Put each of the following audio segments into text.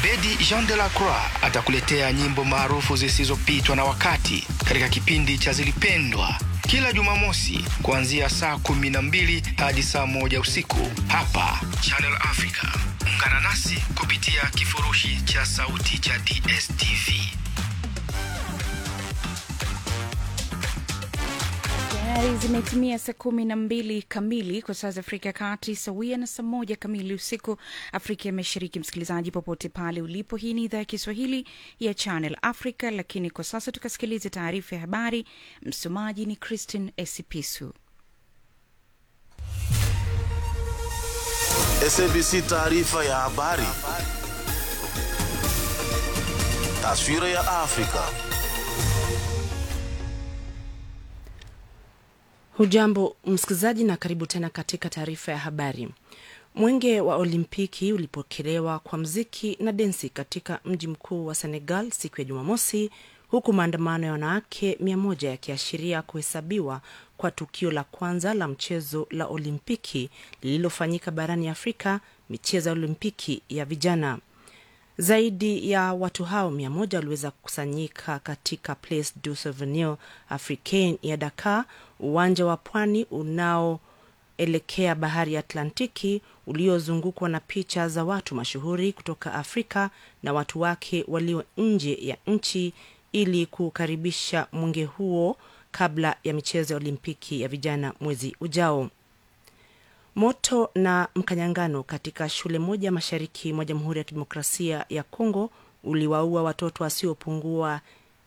Abedi Jean de la Croix atakuletea nyimbo maarufu zisizopitwa na wakati katika kipindi cha Zilipendwa kila Jumamosi kuanzia saa kumi na mbili hadi saa moja usiku hapa Channel Africa. Ungana nasi kupitia kifurushi cha sauti cha DSTV. Tayari zimetimia saa kumi na mbili kamili kwa saa za Afrika ya Kati, sawia na saa moja kamili usiku Afrika ya Mashariki. Msikilizaji popote pale ulipo, hii ni idhaa ya Kiswahili ya Channel Africa, lakini kwa sasa tukasikilize taarifa ya habari. Msomaji ni Christine Esipisu. SABC taarifa ya habari. Taswira ya Afrika. Hujambo msikilizaji, na karibu tena katika taarifa ya habari. Mwenge wa Olimpiki ulipokelewa kwa mziki na densi katika mji mkuu wa Senegal siku ya Jumamosi, huku maandamano ya wanawake mia moja yakiashiria kuhesabiwa kwa tukio la kwanza la mchezo la Olimpiki lililofanyika barani Afrika, michezo ya Olimpiki ya vijana. Zaidi ya watu hao mia moja waliweza kukusanyika katika Place du Souvenir Africain ya Dakar, uwanja wa pwani unaoelekea bahari ya Atlantiki uliozungukwa na picha za watu mashuhuri kutoka Afrika na watu wake walio nje ya nchi ili kukaribisha mwenge huo kabla ya michezo ya Olimpiki ya vijana mwezi ujao. Moto na mkanyangano katika shule moja mashariki mwa Jamhuri ya Kidemokrasia ya Kongo uliwaua watoto wasiopungua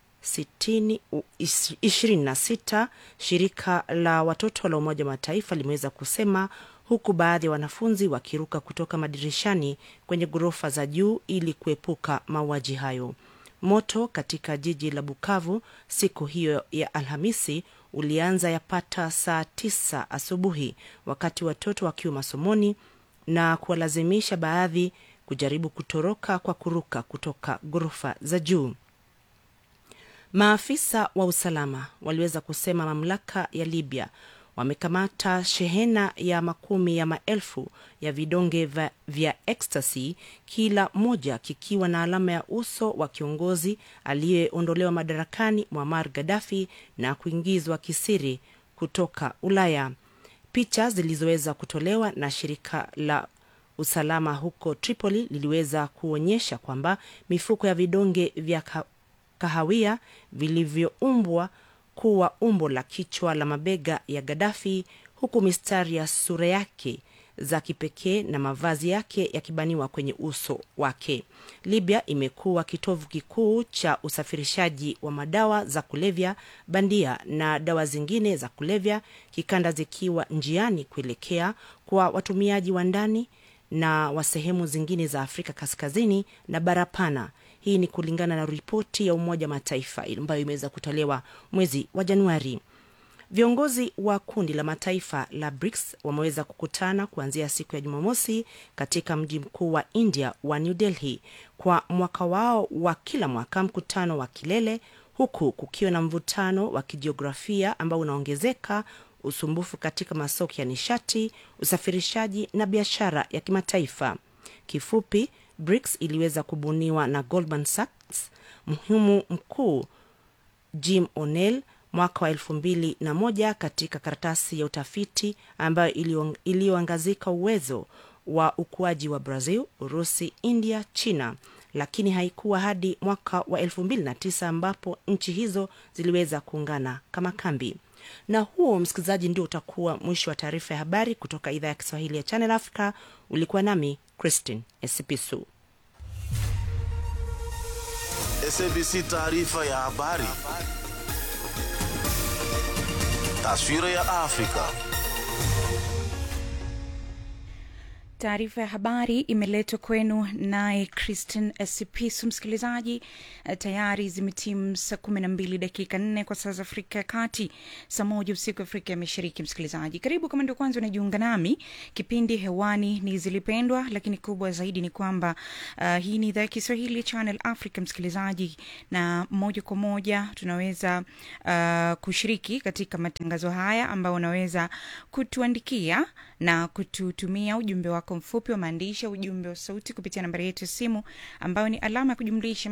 26, shirika la watoto la Umoja wa Mataifa limeweza kusema, huku baadhi ya wanafunzi wakiruka kutoka madirishani kwenye ghorofa za juu ili kuepuka mauaji hayo. Moto katika jiji la Bukavu siku hiyo ya Alhamisi ulianza yapata saa tisa asubuhi wakati watoto wakiwa masomoni na kuwalazimisha baadhi kujaribu kutoroka kwa kuruka kutoka ghorofa za juu. Maafisa wa usalama waliweza kusema mamlaka ya Libya wamekamata shehena ya makumi ya maelfu ya vidonge vya, vya ecstasy, kila moja kikiwa na alama ya uso wa kiongozi aliyeondolewa madarakani Muammar Gaddafi na kuingizwa kisiri kutoka Ulaya. Picha zilizoweza kutolewa na shirika la usalama huko Tripoli liliweza kuonyesha kwamba mifuko ya vidonge vya kahawia vilivyoumbwa kuwa umbo la kichwa la mabega ya Gaddafi, huku mistari ya sura yake za kipekee na mavazi yake yakibaniwa kwenye uso wake. Libya imekuwa kitovu kikuu cha usafirishaji wa madawa za kulevya bandia na dawa zingine za kulevya kikanda, zikiwa njiani kuelekea kwa watumiaji wa ndani na wa sehemu zingine za Afrika Kaskazini na bara pana. Hii ni kulingana na ripoti ya Umoja wa Mataifa ambayo imeweza kutolewa mwezi wa Januari. Viongozi wa kundi la mataifa la BRICS wameweza kukutana kuanzia siku ya Jumamosi katika mji mkuu wa India wa New Delhi kwa mwaka wao wa kila mwaka, mkutano wa kilele, huku kukiwa na mvutano wa kijiografia ambao unaongezeka, usumbufu katika masoko ya nishati, usafirishaji na biashara ya kimataifa. Kifupi, BRICS iliweza kubuniwa na Goldman Sachs, mhumu mkuu Jim O'Neill mwaka wa elfu mbili na moja katika karatasi ya utafiti ambayo iliyoangazika uwezo wa ukuaji wa Brazil, Urusi, India, China, lakini haikuwa hadi mwaka wa elfu mbili na tisa ambapo nchi hizo ziliweza kuungana kama kambi. Na huo, msikilizaji, ndio utakuwa mwisho wa taarifa ya habari kutoka idhaa ya Kiswahili ya Channel Africa. Ulikuwa nami Christine Esipisu. SABC taarifa ya habari. Taswira ya Afrika. Taarifa ya habari imeletwa kwenu naye Christine Esipisu. Msikilizaji, tayari zimetimu saa kumi na mbili dakika nne kwa saa za Afrika ya Kati, saa moja usiku Afrika ya Mashariki. Msikilizaji, karibu kama ndio kwanza unajiunga nami, kipindi hewani ni Zilipendwa, lakini kubwa zaidi ni kwamba uh, hii ni idhaa ya Kiswahili ya Channel Africa, msikilizaji, na moja kwa moja tunaweza uh, kushiriki katika matangazo haya ambayo unaweza kutuandikia na kututumia ujumbe wako mfupi wa maandishi au ujumbe wa sauti kupitia nambari yetu ya simu ambayo ni alama ya kujumlisha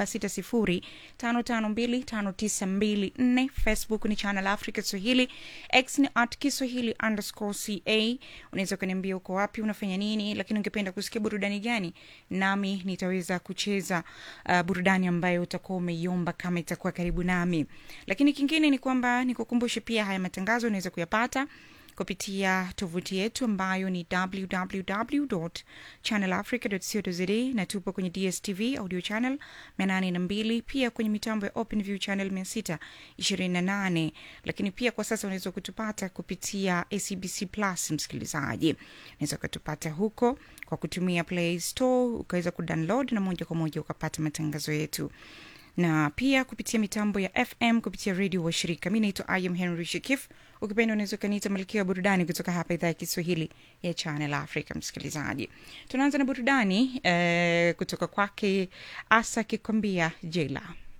2760552594 facebook ni channel africa swahili x ni at kiswahili underscore ca unaweza ukaniambia uko wapi unafanya nini lakini ungependa kusikia burudani gani nami nitaweza kucheza uh, burudani ambayo utakuwa umeiomba kama itakuwa karibu nami lakini kingine ni kwamba nikukumbushe pia haya matangazo unaweza kuyapata kupitia tovuti yetu ambayo ni www channelafrica co za na tupo kwenye dstv audio channel 82 pia kwenye mitambo ya openview channel 628 lakini pia kwa sasa unaweza kutupata kupitia acbc plus msikilizaji unaweza ukatupata huko kwa kutumia play store ukaweza kudownload na moja kwa moja ukapata matangazo yetu na pia kupitia mitambo ya fm kupitia redio wa shirika mi naitwa im henry shikif ukipenda unaweza ukaniita malkia wa burudani kutoka hapa idhaa ya kiswahili ya channel africa msikilizaji tunaanza na burudani eh, kutoka kwake asa akikwambia jela